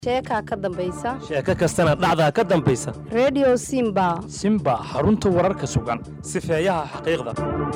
sheekaa ka dambaysa sheeko kastana dhacdaa ka dambaysa redio simba simba xarunta wararka sugan sifeeyaha xaqiiqda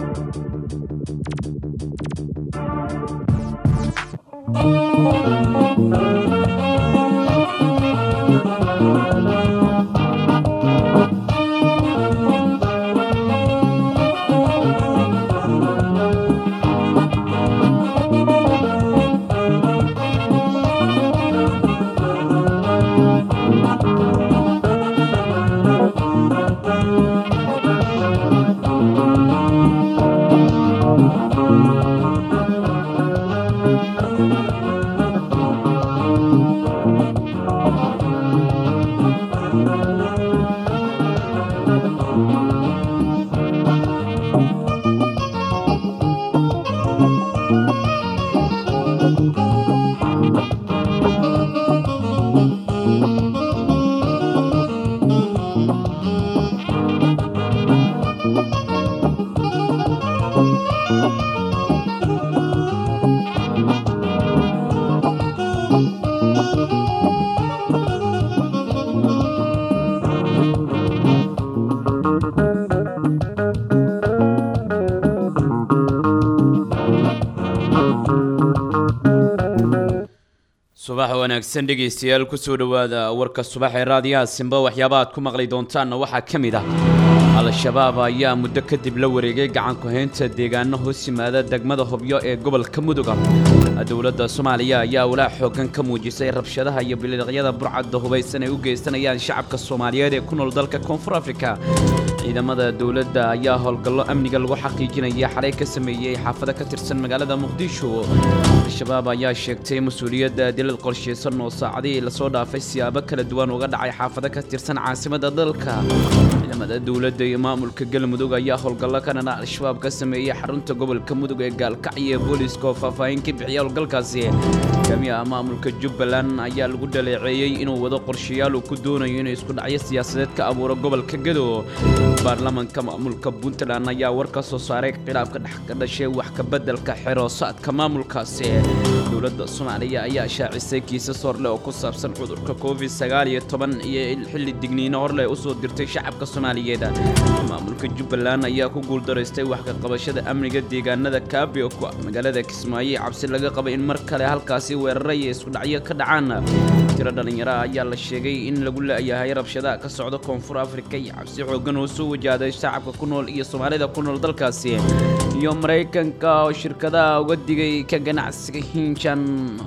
subax wanaagsan dhegaystayaal kusoo dhowaada warka subax ee raadiyaha simba waxyaaba aad ku maqli doontaanna waxaa ka mid ah al-shabaab ayaa muddo kadib la wareegay gacanku haynta deegaano hoos yimaada degmada hobyo ee gobolka muduga dowladda soomaaliya ayaa walaac xoogan ka muujisay rabshadaha iyo biliiqyada burcadda hubaysan ay u geysanayaan shacabka soomaaliyeed ee ku nool dalka koonfur afrika ciidamada dowladda ayaa howlgallo amniga lagu xaqiijinaya xalay ka sameeyey xaafado ka tirsan magaalada muqdisho al-shabaab ayaa sheegtay mas-uuliyadda dilal qorshaysan oo saacadihii lasoo dhaafay siyaabo kala duwan uga dhacay xaafado ka tirsan caasimadda dalka ciidamada dowladda iyo maamulka galmudug ayaa howlgallo ka dhana al-shabaab ka sameeyey xarunta gobolka mudug ee gaalkacyo ee booliiska oo faahfaahin ka bixiyay howlgalkaasi hogaamiyaha maamulka jubbaland ayaa lagu dhaleeceeyey inuu wado qorshayaal uu ku doonayo inuu isku dhacyo siyaasadeed ka abuuro gobolka gedo baarlamanka maamulka puntland ayaa war ka soo saaray khilaafka dhex ka dhashay wax ka beddelka xeroosaadka maamulkaasi dowladda soomaaliya ayaa shaacisay kiisas horleh oo ku saabsan cudurka covid sagaal iyo toban iyo xilli digniino horleh usoo dirtay shacabka soomaaliyeed maamulka jubbaland ayaa ku guuldaraystay wax ka qabashada amniga deegaanada kaabio ku ah magaalada kismaayo cabsi laga qaba in mar kale halkaasi weerara iyo isku dhacyo ka dhacaan tiro dhallinyaro ayaa la sheegay in lagu la'yahay rabshadaha ka socda koonfur afrika iyo cabsi xoogan oo soo wajahday shacabka ku nool iyo soomaalida ku nool dalkaasi iyo maraykanka oo shirkadaha uga digay ka ganacsiga hinjan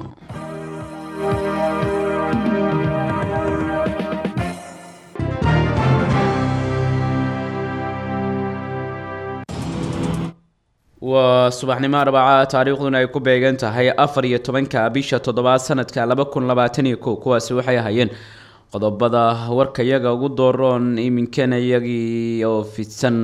waa subaxnimo arbaca taariikhduna ay ku beegan tahay afar iyo tobanka bisha toddobaad sanadka laba kun labaatan iyo kow kuwaasi waxay ahaayeen qodobada warkayaga ugu dooroon iminkana iyagii oo fidsan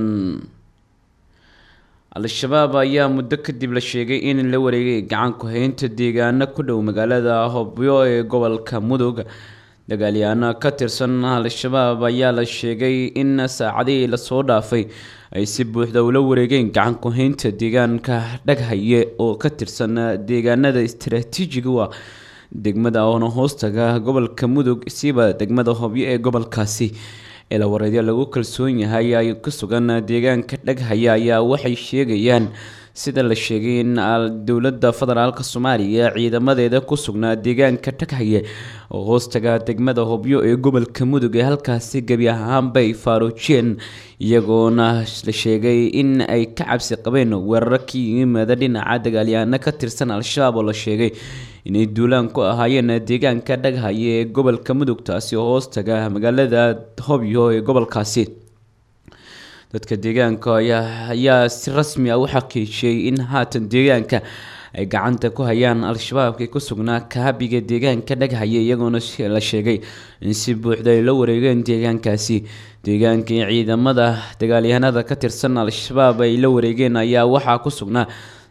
al-shabaab ayaa muddo kadib la sheegay in la wareegay gacanku haynta deegaano ku dhow magaalada hobyo ee gobolka mudug dagaalyahaano ka tirsan al-shabaab ayaa la sheegay in saacadihii lasoo dhaafay ay si buuxda ula wareegeen gacanku haynta deegaanka dhaghaye oo ka tirsan deegaanada istaraatiijiga u ah degmada oona hoostaga gobolka mudug siiba degmada hobyo ee gobolkaasi eelawareedyo lagu kalsoon yahay ay ku sugan deegaanka dhaghaya ayaa waxay sheegayaan sida la sheegay in dowladda federaalk soomaaliya ciidamadeeda ku sugnaa deegaanka dhaghaye oo hoostaga degmada hobyo ee gobolka mudug ee halkaasi gebi ahaanbay faaruujiyeen iyagoona la sheegay in ay ka cabsi qabeen weeraro ka yimaada dhinaca dagaalyahaano ka tirsan al-shabaab oo la sheegay inay duulaan ku ahaayeen deegaanka dhaghaye ee gobolka mudug taasi oo hoostaga magaalada hobyo ee gobolkaasi dadka deegaanka ayaa si rasmi ah u xaqiijiyey in haatan deegaanka ay gacanta ku hayaan al-shabaabka ku sugnaa kaabiga deegaanka dhaghaye iyagoona la sheegay in si buuxda ay la wareegeen deegaankaasi deegaankii ciidamada dagaalyahanada ka tirsan al-shabaab ay la wareegeen ayaa waxaa ku sugnaa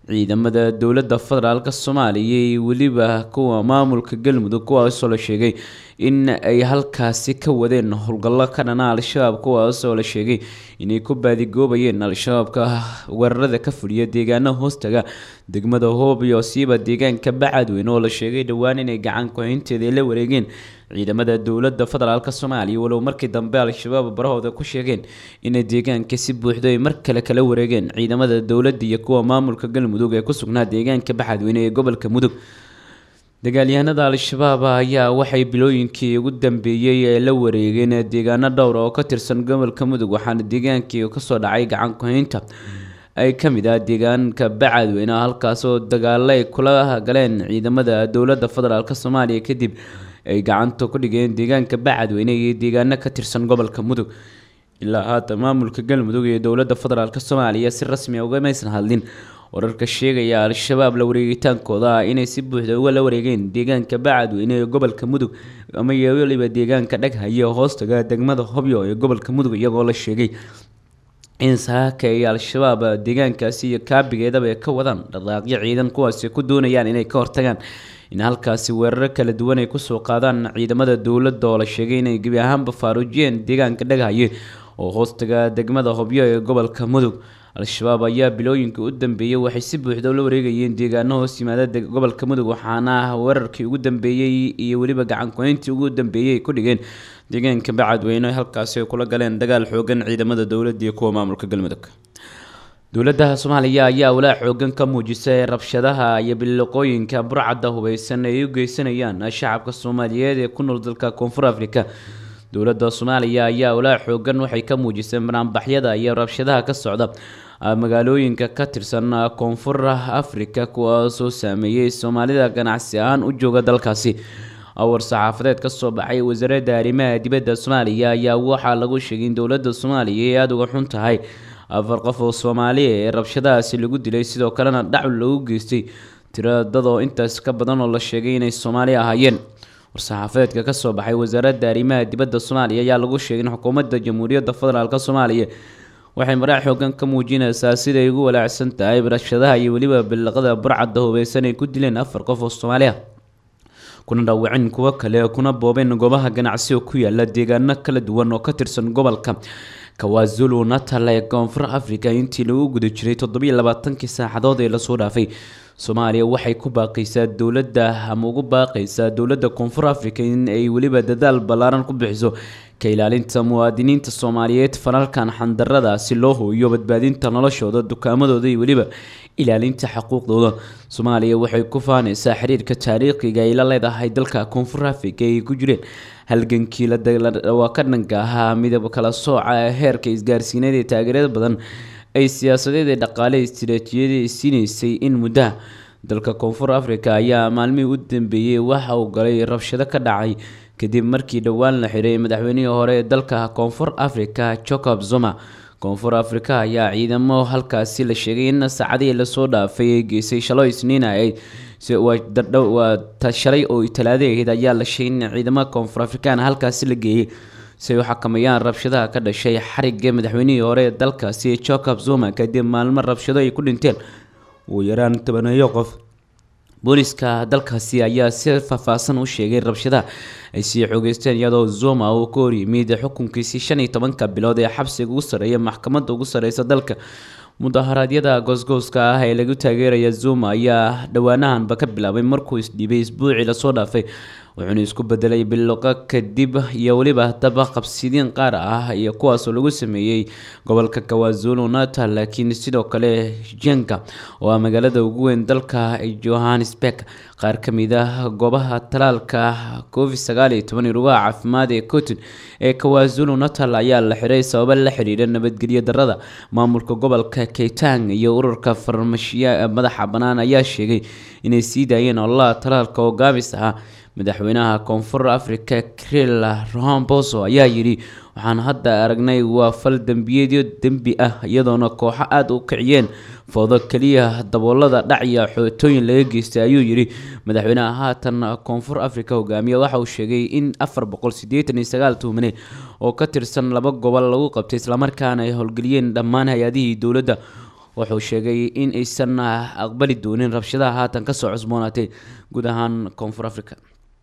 ciidamada dowladda federaalk soomaaliya iyo weliba kuwa maamulka galmudug kuwaasoo la sheegay in ay halkaasi ka wadeen howlgallo ka dhana al-shabaab kuwaasoo la sheegay inay ku baadigoobayeen al-shabaabka weerarada ka fuliya deegaana hoostaga degmada hoob iyo siiba deegaanka bacadweyn oo la sheegay dhowaan inay gacan ku-haynteeda la wareegeen ciidamada dowladda federaalk soomaaliya walow markii dambe al-shabaab barahooda ku sheegeen inay deegaanka si buuxdo ay mar kale kala wareegeen ciidamada dowladda iyo kuwa maamulka galmudug ee ku sugnaa deegaanka baxadweyne ee gobolka mudug dagaalyahanada al-shabaab ayaa waxay bilooyinkii ugu dambeeyey ee la wareegeen deegaano dhowr oo ka tirsan gobolka mudug waxaana deegaankii kasoo dhacay gacan ku-haynta ay ka mid ah deegaanka bacadweyne halkaasoo dagaalo ay kula galeen ciidamada dowladda federaalk soomaaliya kadib ay gacanta ku dhigeen deegaanka bacadweyne iyo deegaano ka tirsan gobolka mudug ilaa haatan maamulka galmudug iyo dowladda federaalk soomaaliya si rasmi a ugamaysan hadlin wararka sheegaya al-shabaab la wareegitaankooda ah inay si buuxda uga la wareegeen deegaanka bacadweyne ee gobolka mudug ama iyo weliba deegaanka dhaghaye hoostaga degmada hobyo ee gobolka mudug iyagoo la sheegay in saaka ay al-shabaab deegaankaasi iyo kaabigeedaba ay ka wadaan dhaqaaqyo ciidan kuwaasi ku doonayaan inay ka hortagaan in halkaasi weeraro kala duwan ay kusoo qaadaan ciidamada dowladda oo la sheegay inay gebi ahaanba faaruujiyeen deegaanka dhaghaye oo hoostaga degmada hobyo ee gobolka mudug al-shabaab ayaa bilooyinka u dambeeyey waxay si buuxda ula wareegayeen deegaano hoos yimaada gobolka mudug waxaana weerarkii ugu dambeeyey iyo weliba gacan ku-hayntii ugu dambeeyey ay ku dhigeen deegaanka bacadweyne halkaasi ay kula galeen dagaal xoogan ciidamada dowladda iyo kuwa maamulka galmudug dowladda soomaaliya ayaa walaa xoogan ka muujisay rabshadaha iyo biliqooyinka burcadda hubeysan ay u geysanayaan shacabka soomaaliyeed ee ku nool dalka koonfur africa dowladda soomaaliya ayaa walaa xoogan waxay ka muujisay banaanbaxyada iyo rabshadaha ka socda magaalooyinka ka tirsan koonfur africa kuwaasoo saameeyey soomaalida ganacsi ahaan u jooga dalkaasi awar saxaafadeed kasoo baxay wasaaradda arrimaha dibadda soomaaliya ayaa waxaa lagu sheegay in dowladda soomaaliya ay aada uga xun tahay afar qof oo soomaaliya ee rabshadahaasi lagu dilay sidoo kalena dhacul lagu geystay tiradadoo intaas ka badan oo la sheegay inay soomaali ahaayeen war-saxaafadeedka kasoo baxay wasaaradda arrimaha dibadda soomaaliya ayaa lagu sheegay in xukuumadda jamhuuriyadda federaalk soomaaliya waxay maraac xoogan ka muujinaysaa siday ugu walaacsan tahay rabshadaha iyo weliba bilaqada burcadda hubeysan ay ku dileen afar qof oo soomaali ah kuna dhaawacin kuwo kale kuna boobeen goobaha ganacsi oo ku yaala deegaano kala duwan oo ka tirsan gobolka kawazulu natal ee koonfur africa intii lagu guda jiray toddobiyo labaatankii saacadood ee lasoo dhaafay soomaaliya waxay ku baaqaysaa dowladda ama ugu baaqaysaa dowladda koonfur africa in ay weliba dadaal ballaaran ku bixiso ka ilaalinta muwaadiniinta soomaaliyeed falalkan xandarada si loo hooyo badbaadinta noloshooda dukaamadooda iyo weliba ilaalinta xuquuqdooda soomaaliya waxay ku faanaysaa xiriirka taariikhiga ay la leedahay dalka koonfur africa ay ku jireen halgankii waa ka dhanka ahaa midab kala sooca heerka isgaarsiineed ee taageerada badan ay siyaasadeed ee dhaqaale istiraatiijiyada siinaysay in muddaha dalka koonfur africa ayaa maalmihii u dambeeyey waxa uu galay rabshado ka dhacay kadib markii dhowaan la xiray madaxweynihii hore ee dalka koonfur africa jacob zuma koonfur africa ayaa ciidamo halkaasi la sheegay in saacadihii lasoo dhaafay ay geysay shalo isniin ahayd waa shalay oo talaado ahayd ayaa la sheegay in ciidamada koonfur afrikaan halkaasi la geeyey si ay u xakameeyaan rabshadaha ka dhashay xariga madaxweynihii hore ee dalkaasi jacob zuma kadib maalmo rabshado ay ku dhinteen ugu yaraan tobaneeyo qof booliska dalkaasi ayaa si faahfaahsan u sheegay rabshadaha ay sii xoogeysteen iyadoo zuma uu ka horyimid xukunkiisii shan iyo tobanka bilood ee xabsiga ugu sarreeya maxkamadda ugu sarreysa dalka mudaharaadyada goosgooska ah ee lagu taageeraya zuma ayaa dhowaanahanba ka bilaabay markuu isdhiibay isbuucii lasoo dhaafay wuxuuna isku bedelay biloqa kadib iyo weliba daba qabsidiin qaar ah iyo kuwaasoo lagu sameeyey gobolka kawazulu natal laakiin sidoo kale jenka oo ah magaalada ugu weyn dalka johannesburg qaar ka mid ah goobaha talaalka covid sagaal iyo toban rugaha caafimaad ee cotton ee kawazulu natal ayaa la xiray sababo la xiriira nabadgelyo darada maamulka gobolka keytang iyo ururka farmashiya madaxa bannaan ayaa sheegay inay sii daayeen ololaha talaalka oo gaabis ahaa madaxweynaha koonfur africa cril romboso ayaa yidhi waxaan hadda aragnay waa fal dembiyeedyo dembi ah iyadoona kooxo aada u kiciyeen foodo keliya daboolada dhacya xootooyin laga geystay ayuu yidhi madaxweynaha haatan koonfur africa hogaamiye waxa uu sheegay in afar boqol sideetan iyo sagaal tuhmane oo ka tirsan laba gobol lagu qabtay islamarkaana ay howlgeliyeen dhammaan hay-adihii dowladda wuxuu sheegay in aysan aqbali doonin rabshadaha haatan kasoo cusboonaatay guud ahaan koonfur africa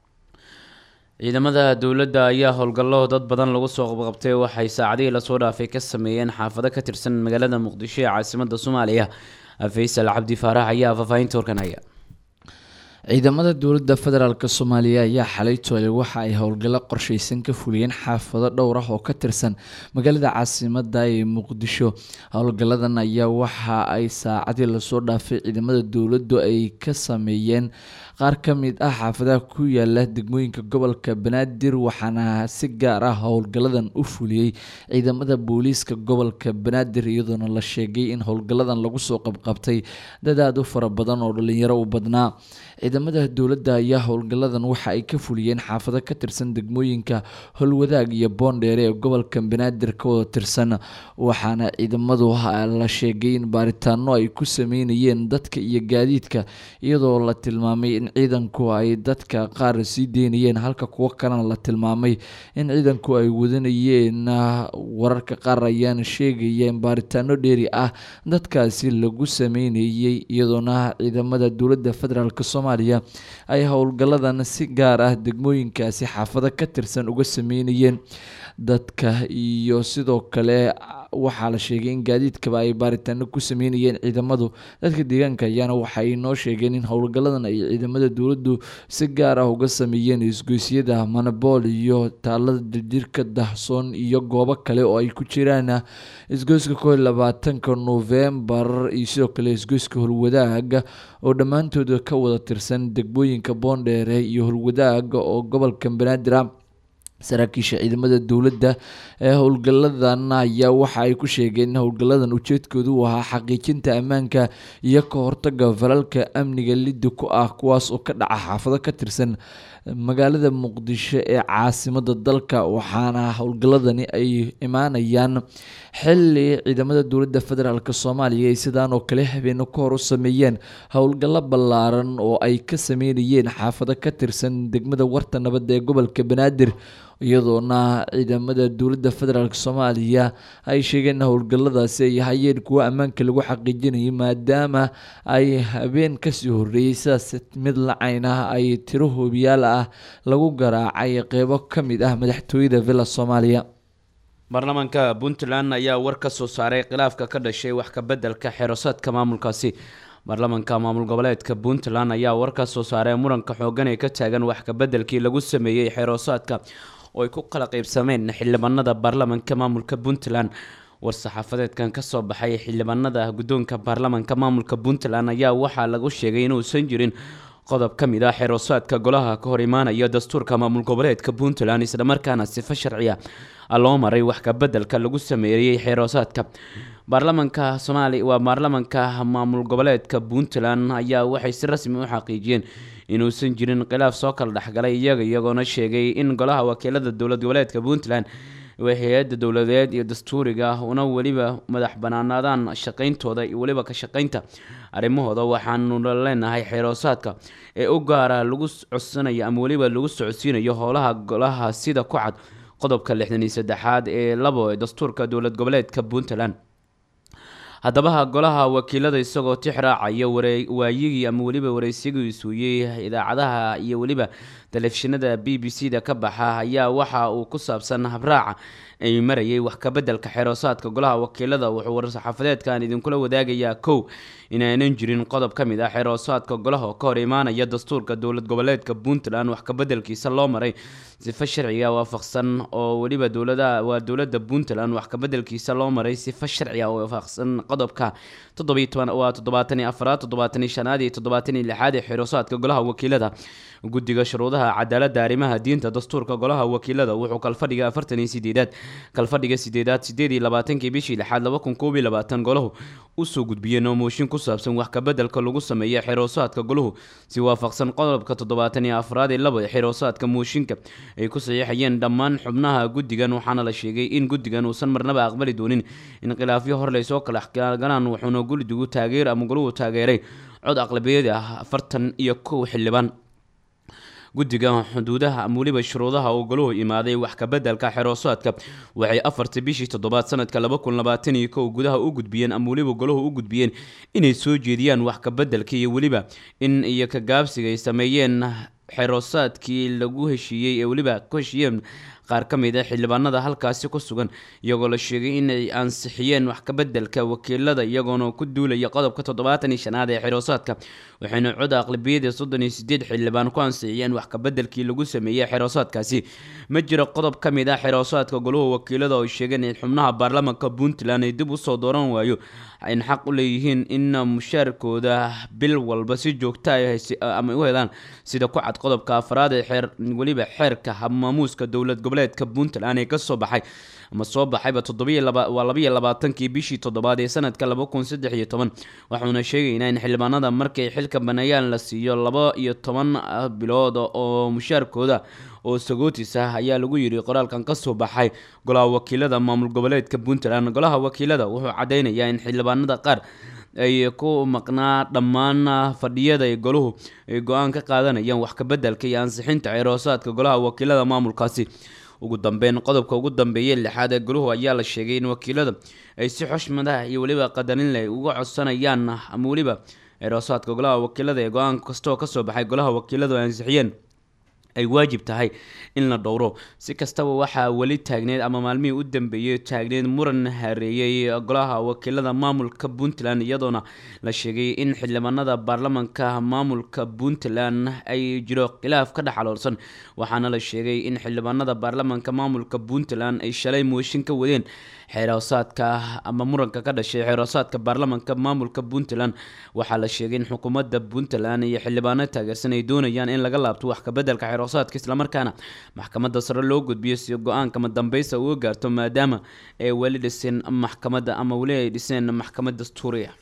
ciidamada dowladda ayaa howlgallo dad badan lagu soo qabqabtay waxay saacadihii lasoo dhaafay ka sameeyeen xaafado ka tirsan magaalada muqdisho ee caasimada soomaaliya faysal cabdi faarax ayaa faahfaahinta warkan haya ciidamada dowladda federaalk soomaaliya ayaa xalay toole waxa ay howlgallo qorsheysan ka fuliyeen xaafado dhowr ah oo ka tirsan magaalada caasimada ee muqdisho howlgalladan ayaa waxa ay saacadii lasoo dhaafay ciidamada dowladdu ay ka sameeyeen qaar ka mid ah xaafadaha ku yaala degmooyinka gobolka banaadir waxaana si gaar ah howlgalladan u fuliyey ciidamada booliiska gobolka banaadir iyadoona la sheegay in howlgalladan lagu soo qabqabtay dad aada u fara badan oo dhalinyaro u badnaa ciidamada dowladda ayaa howlgalladan waxa ay ka fuliyeen xaafado ka tirsan degmooyinka holwadaag iyo boondheere ee gobolka banaadir ka wada tirsan waxaana ciidamadu la sheegay in baaritaano ay ku sameynayeen dadka iyo gaadiidka iyadoo la tilmaamay in ciidanku ay dadka qaar sii deynayeen halka kuwo kalena la tilmaamay in ciidanku ay wadanayeen wararka qaar ayaana sheegaya in baaritaano dheeri ah dadkaasi lagu sameynayay iyadoona ciidamada dowladda federaalk soomaaliya ay howlgalladan si gaar ah degmooyinkaasi xaafado ka tirsan uga sameynayeen dadka iyo sidoo kale waxaa la sheegay in gaadiidkaba ay baaritaano ku sameynayeen ciidamadu dadka deegaanka ayaana waxay noo sheegeen in howlgalladan ay ciidamada dowladdu si gaar ah uga sameeyeen isgoysyada manabool iyo taalada dirjirka dahsoon iyo goobo kale oo ay ku jiraan isgoyska kow iyo labaatanka novembar iyo sidoo kale isgoyska holwadaaga oo dhammaantooda ka wada tirsan degmooyinka boondheere iyo holwadaaga oo gobolka banaadir ah saraakiisha ciidamada dowladda ee howlgalladan ayaa waxa ay ku sheegeen in howlgalladan ujeedkoodu u ahaa xaqiijinta ammaanka iyo ka hortaga falalka amniga liddi ku ah kuwaas oo ka dhaca xaafado ka tirsan magaalada muqdisho ee caasimada dalka waxaana howlgalladani ay imaanayaan xili ciidamada dowladda federaalk soomaaliya ay sidaan oo kale habeeno ka hor u sameeyeen howlgallo ballaaran oo ay ka sameynayeen xaafado ka tirsan degmada warta nabadda ee gobolka banaadir iyadoona ciidamada dowladda federaalk soomaaliya ay sheegeen in howlgalladaasi ay hayeen kuwo ammaanka lagu xaqiijinayay maadaama ay habeen kasii horeeyey sidaas mid lacayn ah ay tiro hoobiyaal ah lagu garaacay qeybo ka mid ah madaxtooyada villa soomaaliya baarlamaanka puntland ayaa war ka soo saaray khilaafka ka dhashay wax kabeddelka xerosaadka maamulkaasi baarlamaanka maamul goboleedka puntland ayaa war ka soo saaray muranka xoogan ee ka taagan wax kabeddelkii lagu sameeyey xeroosaadka oo ay ku kala qeybsameen xildhibaanada baarlamaanka maamulka puntland war-saxaafadeedkan kasoo baxay xildhibaanada guddoonka baarlamaanka maamulka puntland ayaa waxaa lagu sheegay inuusan jirin qodob ka mid ah xeroosaadka golaha ka hor imaanaya dastuurka maamul goboleedka puntland islamarkaana sifo sharciya loo maray wax kabeddelka lagu sameeyey xeroosaadka baarlamaanka soomaaliya waa baarlamaanka maamul goboleedka puntland ayaa waxay si rasmi u xaqiijiyeen inuusan jirin khilaaf soo kala dhexgalay iyaga iyagoona sheegay in golaha wakiilada dowlad goboleedka puntland hay-adda dowladeed iyo dastuuriga ah una weliba madax banaanaadaan shaqayntooda iyo weliba ka shaqaynta arrimahooda waxaanu leenahay xeroosaadka ee u gaara lagu codsanayo ama weliba lagu socodsiinayo howlaha golaha sida ku cad qodobka lixdan iyo saddexaad ee labo ee dastuurka dowlad goboleedka puntland haddaba golaha wakiilada isagoo tix raacaya waayigii ama weliba wareysigii isuuyey idaacadaha iyo weliba telefishinada b b c da ka baxa ayaa waxa uu ku saabsan habraaca ay marayay wax kabeddelka xeroosaadka golaha wakiilada wuxuu war-saxaafadeedkan idinkula wadaagayaa kow inaanan jirin qodob ka mid ah xeroosaadka golaha ka hor imaanaya dastuurka dowlad goboleedka puntland wax kabeddelkiisa loo maray sifo sharciga waafaqsan oo weliba dowlada waa dowladda puntland wax kabeddelkiisa loo maray sifo sharciga oo waafaqsan qodobka toddobiy toban waa toddobaatan iyo afaraad toddobaatan iyo shanaad iyo toddobaatan iyo lixaad ee xeroosaadka golaha wakiilada guddiga shuruudaha cadaaladda arrimaha diinta dastuurka golaha wakiilada wuxuu kalfadhiga afartan iyo sideedaad kalfadhiga sideedaad sideed iyo labaatankii bishii lixaad laba kun koob iyo labaatan golahu usoo gudbiyeen oo mooshin ku saabsan wax kabeddelka lagu sameeya xeroosaadka golahu si waafaqsan qodobka toddobaatan iyo afraad ee laba xeroosaadka mooshinka ay ku saxiixayeen dhammaan xubnaha guddigan waxaana la sheegay in guddigan uusan marnaba aqbali doonin in khilaafyo hor laysoo kala galaan wuxuuna guldigu taageer ama goluhu taageeray cod aqlabiyada ah afartan iyo kow xildhibaan guddiga xuduudaha ama weliba shuruudaha oo goluhu imaaday wax kabeddelka xeroosaadka waxay afartii bishii toddobaad sanadka laba kun labaatan iyo kow gudaha u gudbiyeen ama weliba goluhu u gudbiyeen inay soo jeediyaan wax kabeddelka iyo weliba in iyo kagaabsiga ay sameeyeen xeroosaadkii lagu heshiiyey ee weliba ku heshiiyeen qaar ka mid a xildhibaanada halkaasi ku sugan iyagoo la sheegay inay ansixiyeen wax kabeddelka wakiilada iyagoona ku duulaya qodobka toddobaatan iyo shanaad ee xeroosaadka waxayna cod aqlabiyada soddon iyo sideed xildhibaan ku ansixiyeen wax kabeddelkii lagu sameeyey xeroosaadkaasi ma jiro qodob ka mid ah xeroosaadka goluhu wakiilada oo sheegeen in xubnaha baarlamaanka puntland ay dib usoo dooran waayo ayna xaq u leeyihiin in mushaarkooda bil walba si joogta ama u helaan sida ku cad qodobka afraad ee xeer weliba xeerka habmaamuuska dowlad goboleedka puntland ee kasoo baxay ama soo baxayba waa labaiyo labaatankii bishii toddobaad ee sanadka laba kun saddex iyo toban waxauna sheegaynaa in xildhibaanada markay xilka baneeyaan la siiyo laba iyo toban bilood oo mushaarkooda oo sagootis ah ayaa lagu yidhi qoraalkan kasoo baxay golaha wakiilada maamul goboleedka puntland golaha wakiilada wuxuu cadeynayaa in xildhibaanada qaar ay ku maqnaa dhammaan fadhiyada ay goluhu ay go-aan ka qaadanayaan wax kabeddelka iyo ansixinta ceeroosaadka golaha wakiilada maamulkaasi ugu dambeyn qodobka ugu dambeeyay lixaad ee goluhu ayaa la sheegay in wakiilada ay si xushmadaha iyo weliba qadarin leh uga codsanayaan ama weliba ceeroosaadka golaha wakiilada ee go-aan kastoo kasoo baxay golaha wakiiladu ay ansixiyeen ay waajib tahay in la dhowro si kastaba waxaa weli taagneed ama maalmihii u dambeeyey taagneed muran hareeyey golaha wakiilada maamulka puntland iyadoona la sheegay in xildhibaanada baarlamanka maamulka puntland ay jiro khilaaf ka dhex aloolsan waxaana la sheegay in xildhibaanada baarlamanka maamulka puntland ay shalay mooshin ka wadeen xeeroosaadka ama muranka ka dhashay xeeroosaadka baarlamanka maamulka puntland waxaa la sheegay in xukuumadda puntland iyo xildhibaano taageersan ay doonayaan in laga laabto wax kabeddelka xeeroosaadka islamarkaana maxkamadda sare loo gudbiyo si go-aankama dambeysa uga gaarto maadaama ay weli dhiseen maxkamadda ama weli ay dhiseen maxkamad dastuuriya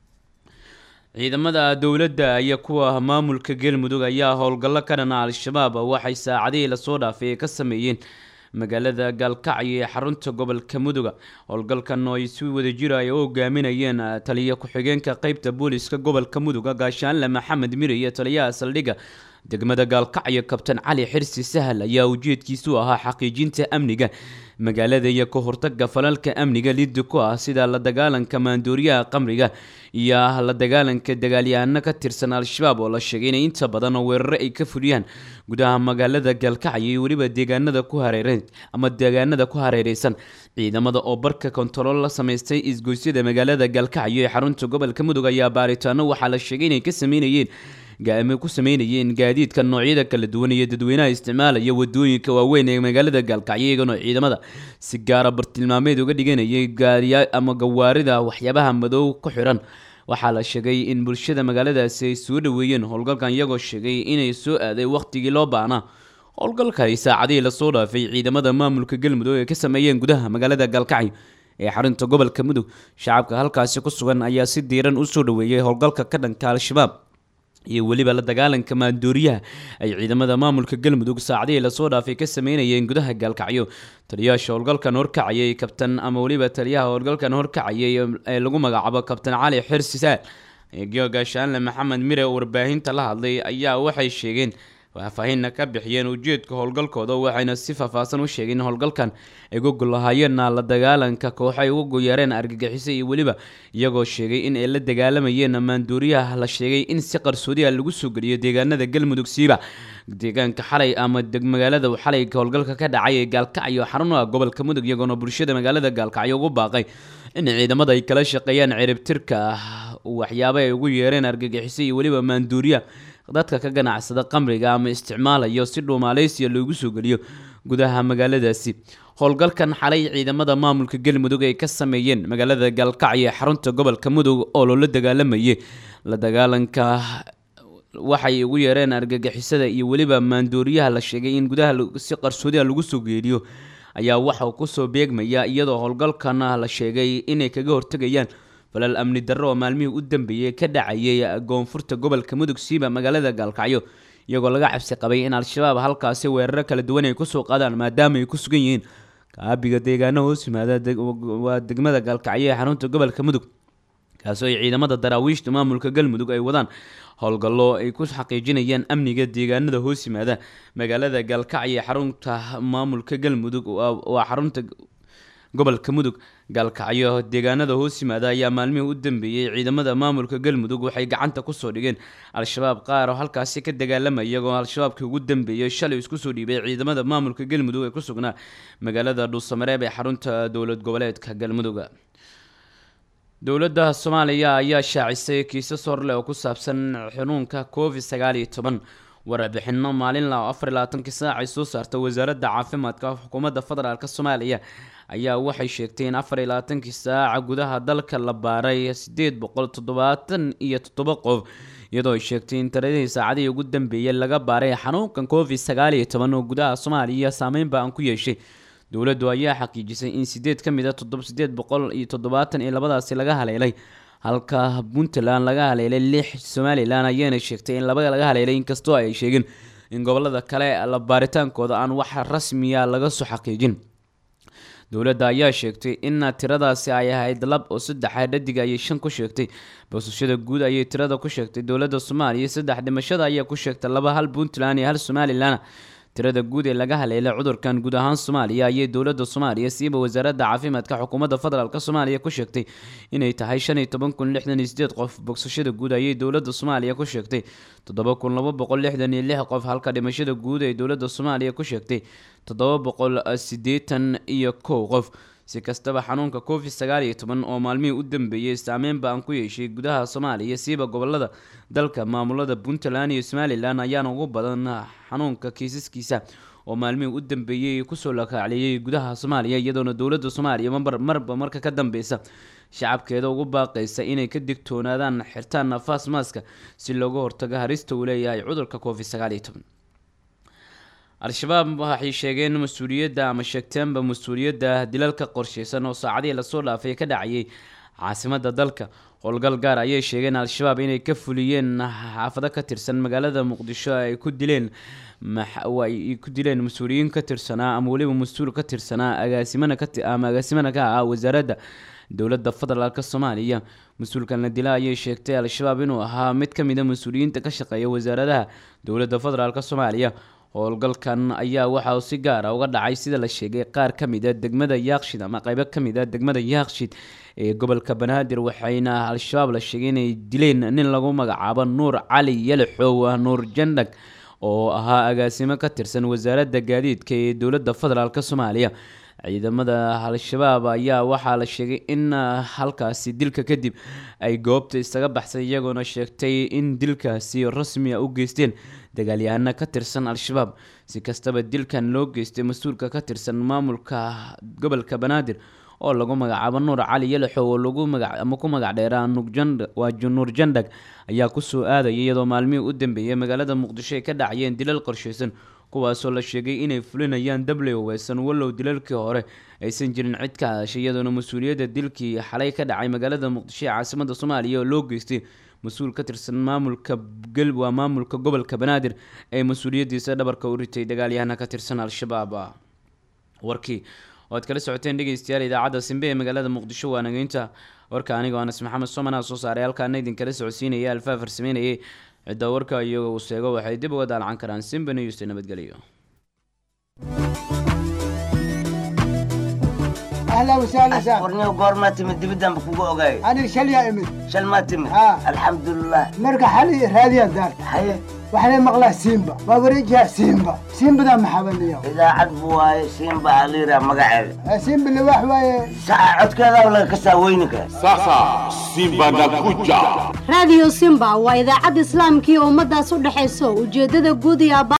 ciidamada dowladda iyo kuwa maamulka galmudug ayaa howlgallo ka dhana al-shabaab waxay saacadihii lasoo dhaafay ay ka sameeyeen magaalada gaalkacyo ee xarunta gobolka muduga howlgalkan oo ay si wadajira ay u hogaaminayeen taliya ku-xigeenka qeybta booliska gobolka muduga gaashaanle maxamed mire iyo taliyaha saldhigga degmada gaalkacyo kabtan cali xirsi sahal ayaa ujeedkiisu ahaa xaqiijinta amniga magaalada iyo ka hortaga falalka amniga liddi ku ah sida la dagaalanka maandooriyaha qamriga iyo la dagaalanka dagaalyahaano ka tirsan al-shabaab oo la sheegay inay inta badan weeraro ay ka fuliyaan gudaha magaalada gaalkacyo iyo weliba deegaanada ku hareereen ama deegaanada ku hareereysan ciidamada oo barka kontarool la sameystay isgoysyada magaalada gaalkacyo ee xarunta gobolka mudug ayaa baaritaano waxaa la sheegay inay ka sameynayeen gaame ku sameynayeen gaadiidka noocyada kala duwan iyo dadweynaha isticmaalaya wadooyinka waaweyn ee magaalada gaalkacyo iyagana ciidamada si gaara bartilmaameed uga dhiganayay gaariya ama gawaarida waxyaabaha madow ku xiran waxaa la sheegay in bulshada magaaladaasi ay soo dhaweeyeen howlgalkan iyagoo sheegay inay soo aaday wakhtigii loo baahnaa howlgalkani saacadihii lasoo dhaafay ciidamada maamulka galmudug ay ka sameeyeen gudaha magaalada gaalkacyo ee xarunta gobolka mudug shacabka halkaasi ku sugan ayaa si diiran usoo dhaweeyay howlgalka ka dhanka al-shabaab iyo weliba la dagaalanka maandooriyaha ay ciidamada maamulka galmudug saacadihii lasoo dhaafay ka sameynayeen gudaha gaalkacyo taliyaasha howlgalkan horkacayay kabtan ama weliba taliyaha howlgalkan horkacayay ee lagu magacaabo kabtan cali xirsi saal eegyo gaashaanle maxamed mire oo warbaahinta la hadlay ayaa waxay sheegeen faahfaahinna ka bixiyeen ujeedka howlgalkooda waxayna si faahfaahsan u sheegeen in howlgalkan ay uga golahaayeen la dagaalanka kooxay uga goyaareen argagixiso iyo weliba iyagoo sheegay in ay la dagaalamayeen maanduuriyaha la sheegay in si qarsoodiha lagu soo geliyo deegaanada galmudug siiba deegaanka xalay ama magaalada xalay howlgalka ka dhacay ee gaalkacyo xarun ah gobolka mudug iyagoona bulshada magaalada gaalkacyo ugu baaqay in ciidamada ay kala shaqeeyaan ciribtirka waxyaaba ay ugu yeereen argagixiso iyo weliba maanduuriya dadka ka ganacsada qamriga ama isticmaalayo si dhuumaaleysiya loogu soo geliyo gudaha magaaladaasi howlgalkan xalay ciidamada maamulka galmudug ay ka sameeyeen magaalada gaalkacyo ee xarunta gobolka mudug oo loola dagaalamayay la dagaalanka waxay ugu yeereen argagixisada iyo weliba maandooriyaha la sheegay in gudaha si qarsoodiha lagu soo geeliyo ayaa waxauu kusoo beegmaya iyadoo howlgalkana la sheegay inay kaga hortegayaan falal amni darro oo maalmihii u dambeeyey ka dhacayay koonfurta gobolka mudug siiba magaalada gaalkacyo iyagoo laga cabsi qabay in al-shabaab halkaasi weeraro kala duwan ay kusoo qaadaan maadaama ay ku sugan yihiin kaabiga deegaano hoos yimaada waa degmada gaalkacyo ee xarunta gobolka mudug kaasoo ay ciidamada daraawiishta maamulka galmudug ay wadaan howlgallo ay ku xaqiijinayaan amniga deegaanada hoos yimaada magaalada gaalkacyo ee xarunta maamulka galmudug waa xarunta gobolka mudug gaalkacyo deegaanada hoos yimaada ayaa maalmihii u dambeeyey ciidamada maamulka galmudug waxay gacanta kusoo dhigeen al-shabaab qaar oo halkaasi ka dagaalamaya iyagoo al-shabaabkii ugu dambeeyey shalay isku soo dhiibay ciidamada maamulka galmudug ee ku sugnaa magaalada dhuusamareeb ee xarunta dowlad goboleedka galmudug dowladda soomaaliya ayaa shaacisay kiisas horleh oo ku saabsan xanuunka covid sagaal iyo toban warbixino maalinla oo afar iyo labaatankii saac ay soo saarta wasaaradda caafimaadka xukuumadda federaalk soomaaliya ayaa waxay sheegtay in afar iyo labaatankii saaca gudaha dalka la baaray sideed boqol toddobaatan iyo toddoba qof iyadoo ay sheegtay in tiradihii saacadihii ugu dambeeyay laga baaray xanuunkan covid sagaal iyo toban oo gudaha soomaaliya saameyn ba-an ku yeeshay dowladdu ayaa xaqiijisay in sideed ka mid a toddob sideed boqol iyo toddobaatan iyo labadaasi laga haleelay halka puntland laga haleelay lix somalilan ayaana sheegtay in laba laga haleelay inkastoo ay sheegeen in gobolada kale la baaritaankooda aan wax rasmiya laga soo xaqiijin dowladda ayaa sheegtay in tiradaasi ay ahayd lab oo saddexa dhadiga ayay shan ku sheegtay boosashada guud ayay tirada ku sheegtay dowladda soomaaliya saddex dhimashada ayaa ku sheegtay laba hal puntland iyo hal somalilan tirada guud ee laga haleelay cudurkan guud ahaan soomaaliya ayay dowladda soomaaliya siiba wasaaradda caafimaadka xukuumadda federaalk soomaaliya ku sheegtay inay tahay shan iyo toban kun lixdan iyo sideed qof bogsashada guud ayay dowladda soomaaliya ku sheegtay toddoba kun laba boqol lixdan iyo lix qof halka dhimashada guud ee dowladda soomaaliya ku sheegtay toddoba boqol siddeetan iyo kow qof si kastaba xanuunka covid sagaal iyo toban oo maalmihii u dambeeyey saameyn ba-an ku yeeshay gudaha soomaaliya siiba gobolada dalka maamulada puntland iyo somalilan ayaana ugu badan xanuunka kiisaskiisa oo maalmihii u dambeeyey kusoo lakaacliyey gudaha soomaaliya iyadoona dowladda soomaaliya mar marba marka ka dambeysa shacabkeeda ugu baaqaysa inay ka digtoonaadaan xirtaan nafaas maaska si looga hortago harista uu leeyahay cudurka covid sagaal iyo toban al-shabaab waxay sheegeen mas-uuliyadda ama sheegteenba mas-uuliyadda dilalka qorsheysan oo saacadihii lasoo dhaafay ka dhacayay caasimada dalka howlgal gaar ayay sheegeen al-shabaab inay ka fuliyeen xaafado ka tirsan magaalada muqdisho ay ku dileen ay ku dileen mas-uuliyiin ka tirsanaa ama weliba mas-uul ka tirsanaa agaasimana ama agaasimana ka ah wasaaradda dowladda federaalk soomaaliya mas-uulkan la dila ayay sheegtay al-shabaab inuu ahaa mid ka mid a mas-uuliyiinta ka shaqeeya wasaaradaha dowladda federaalk soomaaliya howlgalkan ayaa waxa uu si gaara uga dhacay sida la sheegay qaar ka mid a degmada yaaqshid ama qeybo ka mid a degmada yaaqshid ee gobolka banaadir waxayna al-shabaab la sheegay inay dileen nin lagu magacaabo nuur cali yalaxow nuur jandhag oo ahaa agaasimo ka tirsan wasaaradda gaadiidka ee dowladda federaalk soomaaliya ciidamada al-shabaab ayaa waxaa la sheegay in halkaasi dilka kadib ay goobta isaga baxsay iyagoona sheegtay in dilkaasi rasmiya u geysteen dagaalyahano ka tirsan al-shabaab si kastaba dilkan loo geystay mas-uulka ka tirsan maamulka gobolka banaadir oo lagu magacaabo nuur cali yalaxow oo lagu maga ama ku magac dheeraa nuurjand waa nuur jandhag ayaa kusoo aadaya iyadoo maalmihii u dambeeyay magaalada muqdisho ay ka dhacayeen dilal qorsheysan kuwaasoo la sheegay inay fulinayaan dabley weysan wallow dilalkii hore aysan jirin cid ka hadashay iyadoona mas-uuliyadda dilkii xalay ka dhacay magaalada muqdisho ee caasimada soomaaliya oo loo geystay mas-uul ka tirsan maamulka gal waa maamulka gobolka banaadir ee mas-uuliyaddiisa dhabarka u ritay dagaalyahana ka tirsan al-shabaab warkii oo aad kala socoteen dhegeystayaal idaacadda simbe ee magaalada muqdisho waa nageynta warka aniga anas maxamed somanaa soo saaray halkaana idinkala socodsiinaya alfaa farsameynayay cidda warka iyaga uu sheego waxay dib uga daalcan karaan simba news nabadgelyo اهلا وسهلا سهلا warniyo goormaa timid dibiddanba kugu ogaay انا شليا امد shal maa timid ها. alxamdulilah مرقى حالي راديا دار haye وحنا مقلا سيمبا ووريجها سيمبا سيمبا ذا محبل اليوم idaacad buu waaye siinba aliira magaceeda سيمبا اللي واحد واي saca codkeedaa laga kasaa weyni kara Sasa Simba nakuja. raadiyo simba waa idaacad islaamkii ummadaas u dhexayso ujeeddada guud iyo